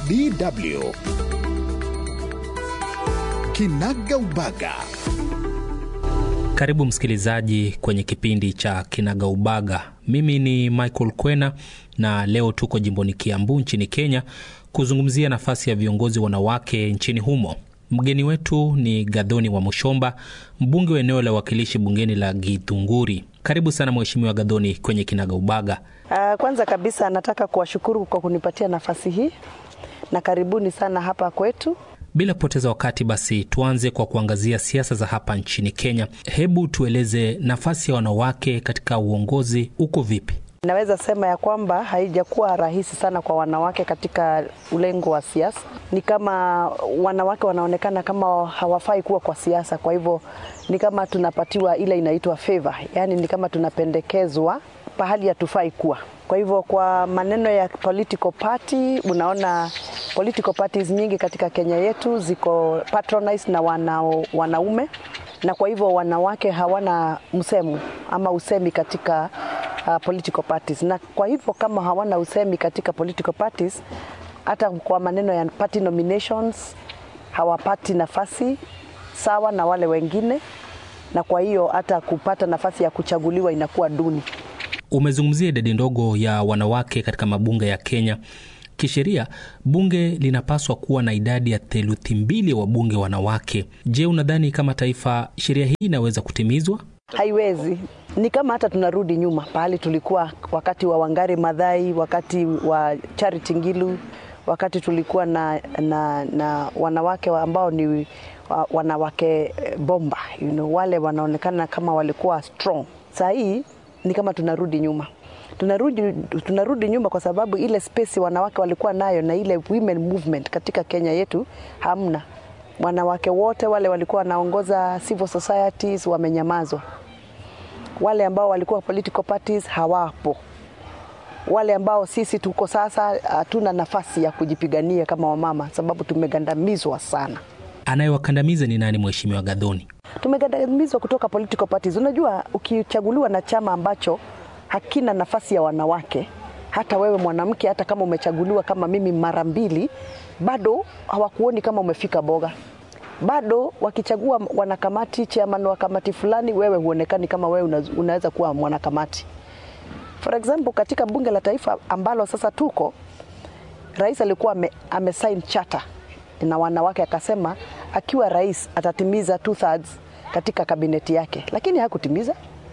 DW Kinaga Ubaga. Karibu msikilizaji kwenye kipindi cha Kinaga Ubaga. Mimi ni Michael Kwena na leo tuko jimboni Kiambu nchini Kenya kuzungumzia nafasi ya viongozi wanawake nchini humo. Mgeni wetu ni Gadhoni wa Mushomba, mbunge wa eneo la uwakilishi bungeni la Githunguri. Karibu sana Mheshimiwa Gadhoni kwenye Kinaga Ubaga. Uh, kwanza kabisa nataka kuwashukuru kwa kunipatia nafasi hii na karibuni sana hapa kwetu. Bila kupoteza wakati, basi tuanze kwa kuangazia siasa za hapa nchini Kenya. Hebu tueleze nafasi ya wanawake katika uongozi uko vipi? Naweza sema ya kwamba haijakuwa rahisi sana kwa wanawake katika ulengo wa siasa. Ni kama wanawake wanaonekana kama hawafai kuwa kwa siasa, kwa hivyo ni kama tunapatiwa ile inaitwa favor, yaani ni kama tunapendekezwa pahali hatufai kuwa. Kwa hivyo kwa maneno ya political party, unaona political parties nyingi katika Kenya yetu ziko patronized na wana, wanaume na kwa hivyo wanawake hawana msemo ama usemi katika uh, political parties, na kwa hivyo kama hawana usemi katika political parties, hata kwa maneno ya party nominations hawapati nafasi sawa na wale wengine, na kwa hiyo hata kupata nafasi ya kuchaguliwa inakuwa duni. Umezungumzia idadi ndogo ya wanawake katika mabunge ya Kenya. Kisheria bunge linapaswa kuwa na idadi ya theluthi mbili ya wabunge wanawake. Je, unadhani kama taifa sheria hii inaweza kutimizwa? Haiwezi. Ni kama hata tunarudi nyuma pahali tulikuwa wakati wa Wangari Madhai, wakati wa Charity Ngilu, wakati tulikuwa na, na, na wanawake ambao ni wanawake bomba you know, wale wanaonekana kama walikuwa strong. Saa hii ni kama tunarudi nyuma tunarudi, tunarudi nyuma kwa sababu ile space wanawake walikuwa nayo na ile women movement katika Kenya yetu hamna. Wanawake wote wale walikuwa wanaongoza civil societies wamenyamazwa. Wale ambao walikuwa political parties hawapo. Wale ambao sisi tuko sasa hatuna nafasi ya kujipigania kama wamama, sababu tumegandamizwa sana. Anayewakandamiza ni nani, Mheshimiwa Gadhoni? Tumegandamizwa kutoka political parties. Unajua, ukichaguliwa na chama ambacho hakina nafasi ya wanawake, hata wewe mwanamke, hata kama umechaguliwa kama mimi mara mbili, bado hawakuoni kama umefika boga. Bado wakichagua wanakamati, chairman wa kamati fulani, wewe huonekani kama wewe unaweza kuwa mwanakamati. For example, katika bunge la taifa ambalo sasa tuko, rais alikuwa ame, amesign charter na wanawake, akasema akiwa rais atatimiza two thirds katika kabineti yake, lakini hakutimiza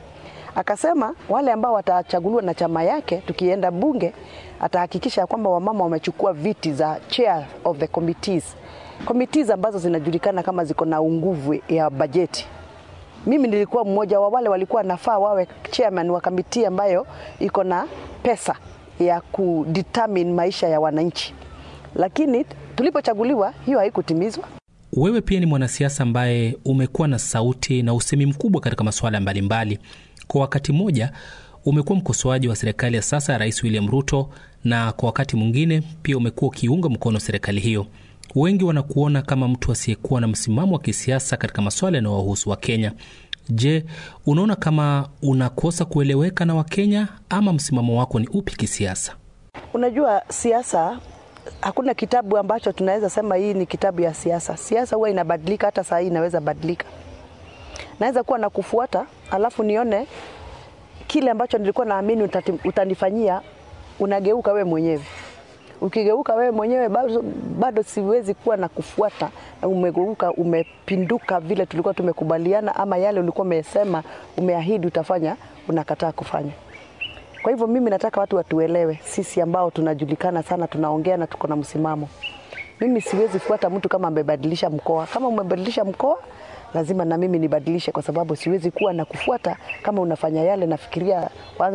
akasema wale ambao watachaguliwa na chama yake, tukienda bunge, atahakikisha kwamba wamama wamechukua viti za chair of the committees, committees ambazo zinajulikana kama ziko na nguvu ya bajeti. Mimi nilikuwa mmoja wa wale walikuwa nafaa wawe chairman wa kamiti ambayo iko na pesa ya kudetermine maisha ya wananchi, lakini tulipochaguliwa hiyo haikutimizwa. Wewe pia ni mwanasiasa ambaye umekuwa na sauti na usemi mkubwa katika masuala mbalimbali. Kwa wakati mmoja umekuwa mkosoaji wa serikali ya sasa ya Rais William Ruto, na kwa wakati mwingine pia umekuwa ukiunga mkono serikali hiyo. Wengi wanakuona kama mtu asiyekuwa na msimamo wa kisiasa katika masuala yanayowahusu Wakenya. Je, unaona kama unakosa kueleweka na Wakenya ama msimamo wako ni upi kisiasa? Unajua, siasa hakuna kitabu ambacho tunaweza sema hii ni kitabu ya siasa. Siasa huwa inabadilika, hata saa hii inaweza badilika. Naweza kuwa na kufuata alafu nione kile ambacho nilikuwa naamini utanifanyia, unageuka wewe mwenyewe. Ukigeuka wewe mwenyewe bado, bado siwezi kuwa na kufuata, na umegeuka umepinduka vile tulikuwa tumekubaliana, ama yale ulikuwa umesema umeahidi utafanya, unakataa kufanya. Kwa hivyo mimi nataka watu watuelewe, sisi ambao tunajulikana sana, tunaongea na tuko na msimamo. Mimi siwezi fuata mtu kama amebadilisha mkoa. Kama umebadilisha mkoa lazima na mimi nibadilishe, kwa sababu siwezi kuwa na kufuata kama unafanya yale nafikiria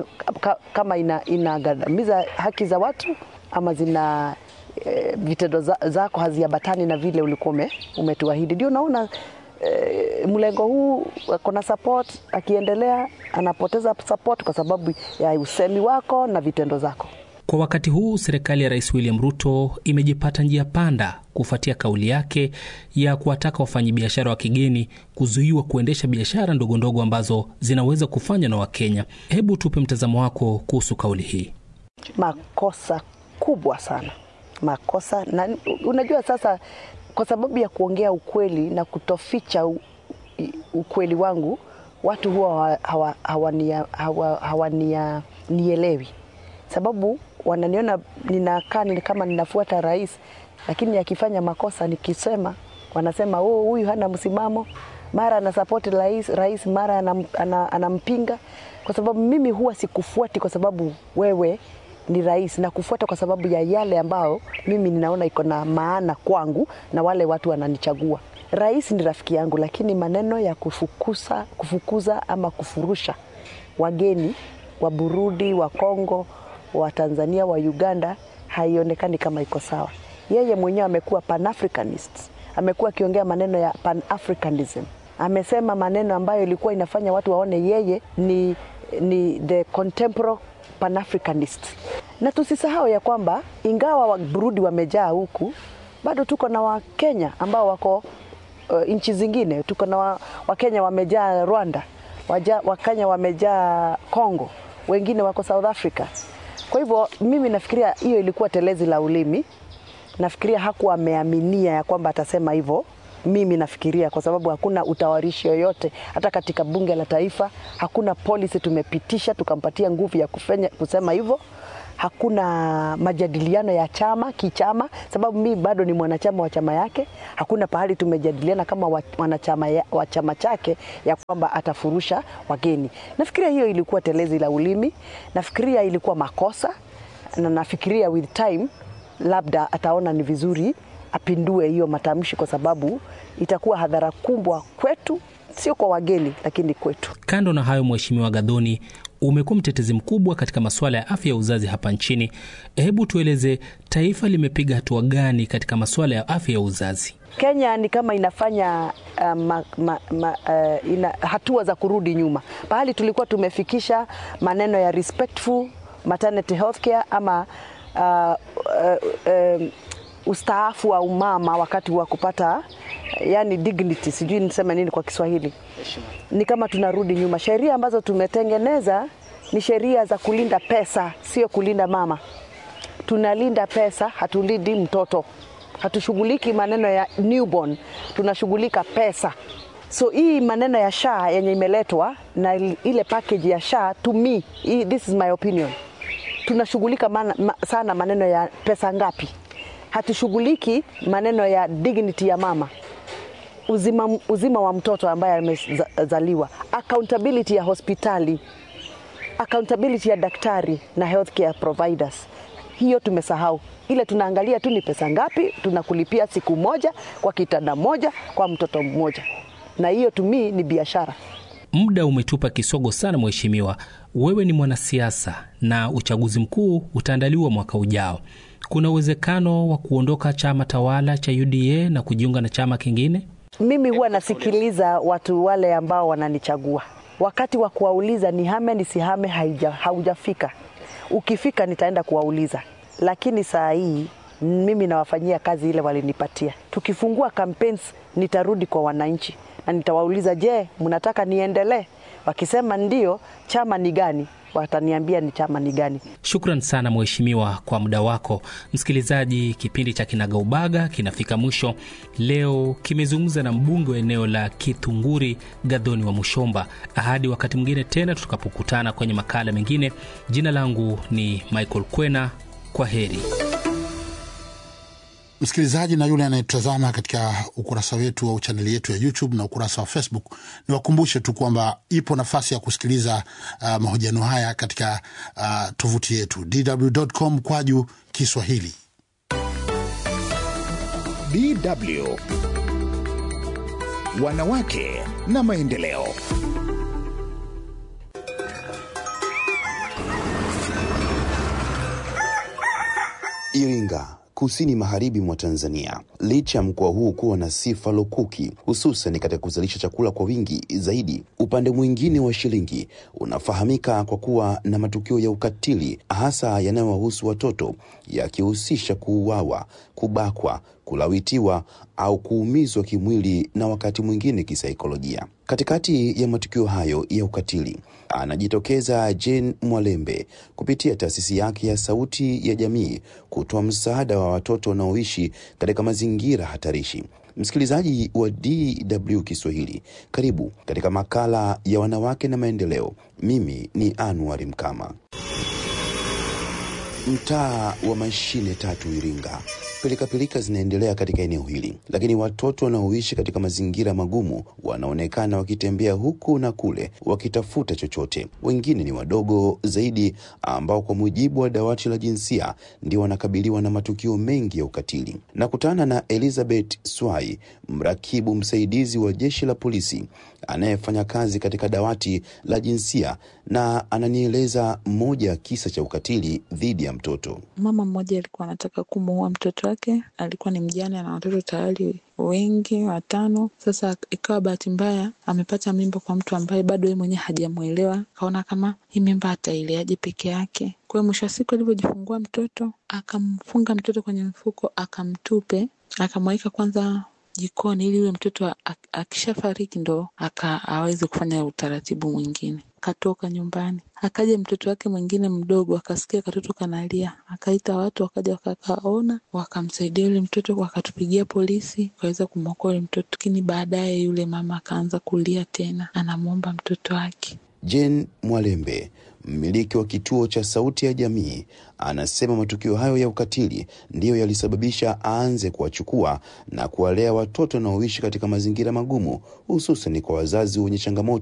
kama inagandamiza ina haki za watu ama zina e, vitendo zako haziambatani na vile ulikuwa umetuahidi. Ndio naona e, mlengo huu kuna support, akiendelea anapoteza support kwa sababu ya usemi wako na vitendo zako. Kwa wakati huu serikali ya Rais William Ruto imejipata njia panda kufuatia kauli yake ya kuwataka wafanyabiashara wa kigeni kuzuiwa kuendesha biashara ndogo ndogo ambazo zinaweza kufanywa na Wakenya. Hebu tupe mtazamo wako kuhusu kauli hii. Makosa kubwa sana, makosa na unajua sasa, kwa sababu ya kuongea ukweli na kutoficha u, i- ukweli wangu, watu huwa hawa- hawania- hawa- hawania- nielewi, sababu wananiona ninakaa ni kama ninafuata rais, lakini akifanya makosa nikisema, wanasema oh, huyu hana msimamo, mara anasapoti rais, rais mara anam, ana, anampinga, kwa sababu mimi huwa sikufuati kwa sababu wewe ni rais na kufuata kwa sababu ya yale ambayo mimi ninaona iko na maana kwangu na wale watu wananichagua. Rais ni rafiki yangu, lakini maneno ya kufukuza, kufukuza ama kufurusha wageni wa Burundi, wa Kongo, wa Tanzania, wa Uganda haionekani kama iko sawa. Yeye mwenyewe amekuwa pan-Africanist, amekuwa akiongea maneno ya pan-Africanism, amesema maneno ambayo ilikuwa inafanya watu waone yeye ni, ni the contemporary pan-Africanist. Na tusisahau ya kwamba ingawa wa Burundi wamejaa huku, bado tuko na Wakenya ambao wako uh, nchi zingine. Tuko na wa- Wakenya wamejaa Rwanda, waja, Wakenya wamejaa Congo, wengine wako South Africa. Kwa hivyo mimi nafikiria hiyo ilikuwa telezi la ulimi. Nafikiria hakuwa ameaminia ya kwamba atasema hivyo. Mimi nafikiria kwa sababu hakuna utawarishi yoyote hata katika bunge la taifa, hakuna policy tumepitisha tukampatia nguvu ya kufanya, kusema hivyo hakuna majadiliano ya chama kichama, sababu mimi bado ni mwanachama wa chama yake. Hakuna pahali tumejadiliana kama wa- wanachama ya- wa chama chake ya kwamba atafurusha wageni. Nafikiria hiyo ilikuwa telezi la ulimi, nafikiria ilikuwa makosa, na nafikiria with time labda ataona ni vizuri apindue hiyo matamshi, kwa sababu itakuwa hadhara kubwa kwetu, sio kwa wageni, lakini kwetu. Kando na hayo, Mheshimiwa Gadhoni, umekuwa mtetezi mkubwa katika masuala ya afya ya uzazi hapa nchini. Hebu tueleze taifa limepiga hatua gani katika masuala ya afya ya uzazi? Kenya ni kama inafanya uh, ma, ma, ma, uh, ina hatua za kurudi nyuma. Pahali tulikuwa tumefikisha maneno ya respectful maternity health care ama uh, uh, um, ustaafu wa umama wakati wa kupata yani dignity, sijui niseme nini kwa Kiswahili. Ni kama tunarudi nyuma. Sheria ambazo tumetengeneza ni sheria za kulinda pesa, sio kulinda mama tunalinda pesa, hatulindi mtoto, hatushughuliki maneno ya newborn, tunashughulika pesa. So hii maneno ya SHA yenye imeletwa na il- ile package ya SHA to me, hii- this is my opinion, tunashughulika mana, ma, sana maneno ya pesa ngapi, hatushughuliki maneno ya dignity ya mama uzima, uzima wa mtoto ambaye amezaliwa, accountability ya hospitali accountability ya daktari na healthcare providers, hiyo tumesahau. Ile tunaangalia tu ni pesa ngapi tunakulipia siku moja kwa kitanda moja kwa mtoto mmoja, na hiyo tumi ni biashara. Muda umetupa kisogo sana, Mheshimiwa. Wewe ni mwanasiasa na uchaguzi mkuu utaandaliwa mwaka ujao. Kuna uwezekano wa kuondoka chama tawala cha UDA na kujiunga na chama kingine? Mimi huwa nasikiliza watu wale ambao wananichagua, wakati wa kuwauliza nihame nisihame haija, haujafika. Ukifika nitaenda kuwauliza, lakini saa hii mimi nawafanyia kazi ile walinipatia. Tukifungua campaigns, nitarudi kwa wananchi na nitawauliza, je, mnataka niendelee? Wakisema ndio, chama ni gani? Wataniambia ni chama ni gani. Shukran sana mheshimiwa kwa muda wako. Msikilizaji, kipindi cha Kinagaubaga kinafika mwisho. Leo kimezungumza na mbunge wa eneo la Kithunguri, Gadhoni wa Mushomba. Hadi wakati mwingine tena tutakapokutana kwenye makala mengine. Jina langu ni Michael Kwena. Kwa heri. Msikilizaji na yule anayetazama katika ukurasa wetu au chaneli yetu ya YouTube na ukurasa wa Facebook, niwakumbushe tu kwamba ipo nafasi ya kusikiliza uh, mahojiano haya katika uh, tovuti yetu dw.com kwaju Kiswahili. DW Wanawake na Maendeleo. Iringa, kusini magharibi mwa Tanzania. Licha ya mkoa huu kuwa na sifa lukuki, hususan katika kuzalisha chakula kwa wingi zaidi, upande mwingine wa shilingi unafahamika kwa kuwa na matukio ya ukatili, hasa yanayowahusu watoto, yakihusisha kuuawa, kubakwa, kulawitiwa au kuumizwa kimwili na wakati mwingine kisaikolojia. Katikati ya matukio hayo ya ukatili anajitokeza Jane Mwalembe kupitia taasisi yake ya Sauti ya Jamii kutoa msaada wa watoto wanaoishi katika mazingira hatarishi. Msikilizaji wa DW Kiswahili, karibu katika makala ya wanawake na maendeleo. Mimi ni Anwar Mkama. Mtaa wa mashine tatu Iringa, pilikapilika zinaendelea katika eneo hili, lakini watoto wanaoishi katika mazingira magumu wanaonekana wakitembea huku na kule wakitafuta chochote. Wengine ni wadogo zaidi, ambao kwa mujibu wa dawati la jinsia ndio wanakabiliwa na matukio mengi ya ukatili. Nakutana na Elizabeth Swai, mrakibu msaidizi wa jeshi la polisi anayefanya kazi katika dawati la jinsia, na ananieleza moja ya kisa cha ukatili dhidi ya mtoto. Mama mmoja alikuwa anataka kumuua mtoto wake, alikuwa ni mjane na watoto tayari wengi watano. Sasa ikawa bahati mbaya amepata mimba kwa mtu ambaye bado yeye mwenyewe hajamwelewa, akaona kama hii mimba ataileaje peke yake. Kwa hiyo mwisho wa siku alivyojifungua mtoto, akamfunga mtoto kwenye mfuko, akamtupe, akamweka kwanza jikoni ili yule mtoto akishafariki ndo aka aweze kufanya utaratibu mwingine. Akatoka nyumbani, akaja mtoto wake mwingine mdogo, akasikia katoto kanalia, akaita watu, wakaja wakakaona, wakamsaidia yule mtoto, wakatupigia polisi, wakaweza kumwokoa yule mtoto. Lakini baadaye yule mama akaanza kulia tena, anamwomba mtoto wake. Jane Mwalembe mmiliki wa kituo cha Sauti ya Jamii anasema matukio hayo ya ukatili ndiyo yalisababisha aanze kuwachukua na kuwalea watoto wanaoishi katika mazingira magumu, hususan kwa wazazi wenye changamoto